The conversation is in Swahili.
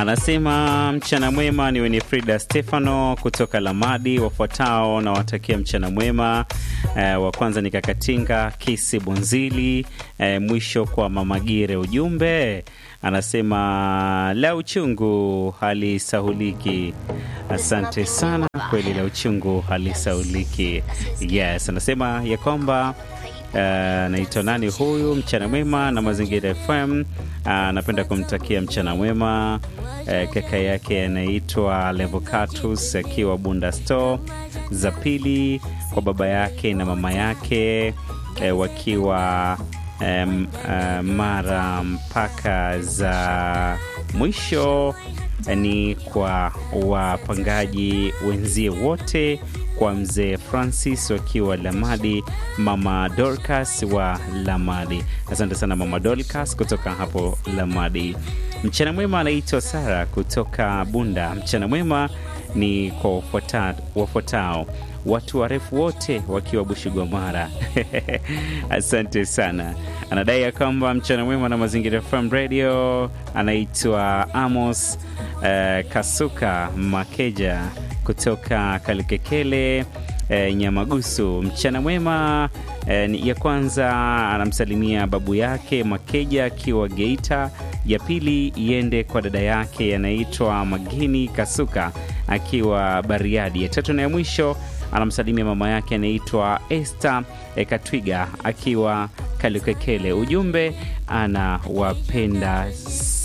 Anasema mchana mwema, ni Winifrida Stefano kutoka Lamadi. Wafuatao na watakia mchana mwema. Eh, wa kwanza ni Kakatinga Kisi Bunzili. Eh, mwisho kwa Mamagire. Ujumbe anasema la uchungu halisahuliki. Asante sana, kweli la uchungu halisahuliki. Yes, anasema ya kwamba anaitwa uh, nani huyu? Mchana mwema na Mazingira FM. Anapenda uh, kumtakia mchana mwema uh, kaka yake anaitwa Levocatus akiwa Bunda Store za pili, kwa baba yake na mama yake uh, wakiwa um, uh, Mara mpaka za mwisho ni kwa wapangaji wenzie wote, kwa mzee Francis wakiwa Lamadi, mama Dorcas wa Lamadi. Asante sana mama Dorcas kutoka hapo Lamadi. Mchana mwema anaitwa Sara kutoka Bunda. Mchana mwema ni kwa wafuatao watu warefu wote wakiwa Bushigwamara. Asante sana. Anadai ya kwamba mchana mwema na Mazingira FM Radio. Anaitwa Amos uh, Kasuka Makeja kutoka Kalukekele uh, Nyamagusu. Mchana mwema uh, ya kwanza anamsalimia babu yake Makeja akiwa Geita. Ya pili iende kwa dada yake anaitwa Magini Kasuka akiwa Bariadi. Ya tatu na ya mwisho anamsalimia mama yake anaitwa Esther Katwiga akiwa Kalukekele. Ujumbe anawapenda